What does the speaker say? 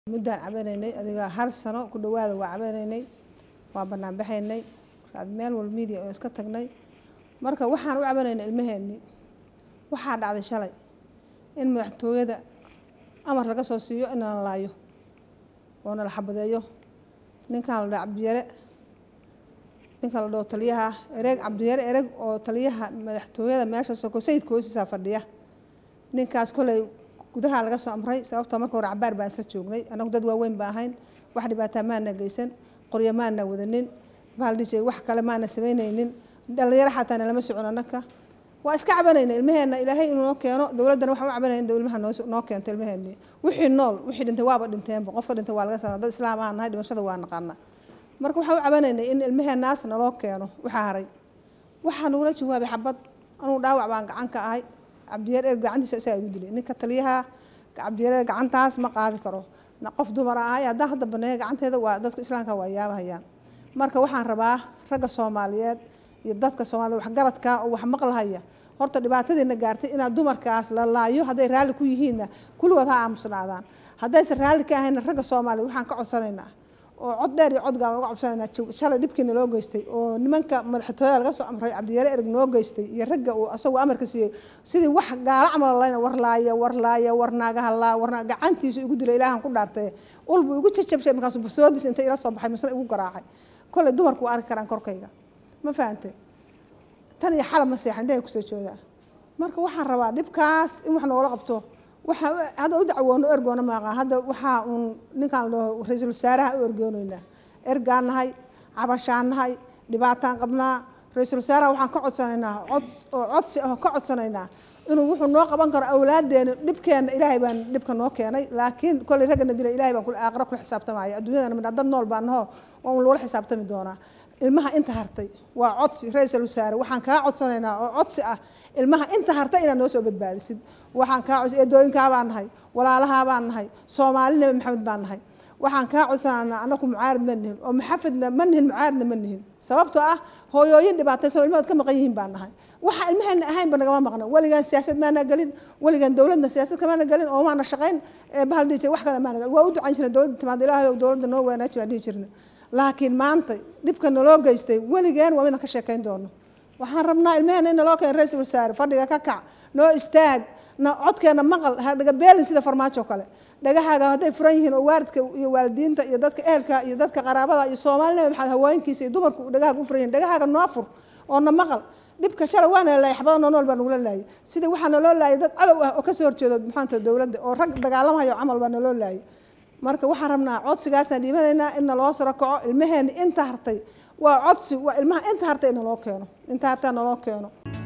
muddaan cabanaynay adiga hal sano ku dhawaada waa cabanaynay waa banaan baxaynay meel wal media oo iska tagnay marka waxaan u cabanaynay ilmaheennii waxaa dhacday shalay in madaxtooyada amar laga soo siiyo in la laayo oo nala xabadeeyo ninkaan la dhaho cabdiyare ninka la dhaho taliyaha ereg cabdiyare ereg oo taliyaha madaxtooyada meesha soko sayidka hoosiisaa fadhiya ninkaas koley gudaha laga soo amray sababtoo marka hore cabaar baan isla joognay anagu dad waaweyn ba ahayn wax dhibaataa maana geysan qoryo maana wadanin baaldhis wax kale maana samaynaynin dhalinyaro xataana lama socon anaka waa iska cabanayna ilmaheena ilaahay inuu noo keeno dowladdana waxaan u cabanayna in ilmaha noo noo keento ilmaheeni wixii nool wixii dhintay waaba dhinteenba qofka dhintay waa laga saara dad islaam aan nahay dhimashada waa naqaana marka waxaan u cabanaynay in ilmaheenaas naloo keeno waxaa haray waxaa nagula jawaabay xabad anugu dhaawac baan gacan ka ahay cabdiyaer eer gacantiisa isagaa igu dilay ninka taliyaha cabdiyareer gacantaas ma qaadi karo qof dumar ahay haddaan hadda baneeya gacanteeda waa dadka islaamka waa yaabahayaan marka waxaan rabaa ragga soomaaliyeed iyo dadka soomaaliyed waxgaradka oo wax maqlahaya horta dhibaatadiina gaartay inaad dumarkaas la laayo hadday raalli ku yihiinna kulligood ha aamusnaadaan haddaysan raalli ka ahayna ragga soomaaliyeed waxaan ka codsanaynaa oo cod dheer iyo codgaan uga cabsanaynaa shalay dhibkiina loo geystay oo nimanka madaxtooyada laga soo amray cabdiyare ereg noo geystay iyo ragga uu asagoo amarka siiyey sidii wax gaala camal layna warlaaya warlaaya warnaagahalaa warna gacantiisu igu dilay ilaahan ku dhaartay ulbu igu jajabshay markaasu busoodis inta ila soo baxay misna igu garaacay kolley dumarku waa arki karaan korkayga ma fahantay tan iyo xalab ma seexan indhahay kusoo joodaa marka waxaan rabaa dhibkaas in wax noogala qabto waxaa hadda u dacwoono ergoona maaqa hadda waxaa uun ninkaan la dhaho ra-iisul wasaaraha u ergoonaynaa ergaan nahay cabashaan nahay dhibaataan qabnaa ra-iisul wasaaraha waxaan ka codsanaynaa cod oo codsi ah ka codsanaynaa inuu wuxuu noo qaban karo awlaadeena dhibkeena ilaahay baan dhibka noo keenay laakiin kolley raggana dilay ilahay baan aakhira kula xisaabtamaya adduunyadana midha dad nool baa naho waa un lagula xisaabtami doonaa ilmaha inta hartay waa codsi ra-iisul wasaare waxaan kaa codsanaynaa oo codsi ah ilmaha inta hartay inaad noo soo badbaadisid waxaan kaa codsi eedooyinkaa baan nahay walaalahaa baan nahay soomaali nabi maxamed baan nahay waxaan kaa codsanaynaa anaku mucaarad ma nihin oo maxafidna ma nihin mucaaradna ma nihin sababtoo ah hooyooyin dhibaataysan ilmahood ka maqan yihiin baan nahay waxa ilmaheena ahaynba nagama maqna weligaan siyaasad maana gelin weligaan dowladna siyaasad kamaana gelin oo maana shaqayn bahal dhihi jira wax kale maana gelin waa u ducan jirna dowladda timaada ilaahay dowladda noo wanaaji baan dhihi jirna laakiin maanta dhibka naloo geystay weligeen waa midaan ka sheekayn doono waxaan rabnaa ilmaheena in naloo keeno ra-iisul wasaare fadhiga ka kac noo istaag na codkeena maqal hadhaga beelin sida farmaajo kale dhagahaaga hadday furan yihiin oo waalidka iyo waalidiinta iyo dadka ehelka iyo dadka qaraabada iyo soomaalina maxaad haweenkiisa iyo dumarku dhagahaaga u furan yihin dhagahaaga noo fur oo na maqal dhibka shalay waana laayay xabada noo nool baa nagula laayay sidii waxaa naloo laayay dad cadow ah oo kasoo horjeedo maxaanta dowladda oo rag dagaalamayo camal baa naloo laayay marka waxaan rabnaa codsigaasaan dhiibanaynaa in naloo saro kaco ilmaheeni inta hartay waa codsi waa ilmaha inta hartay in naloo keeno inta hartay naloo keeno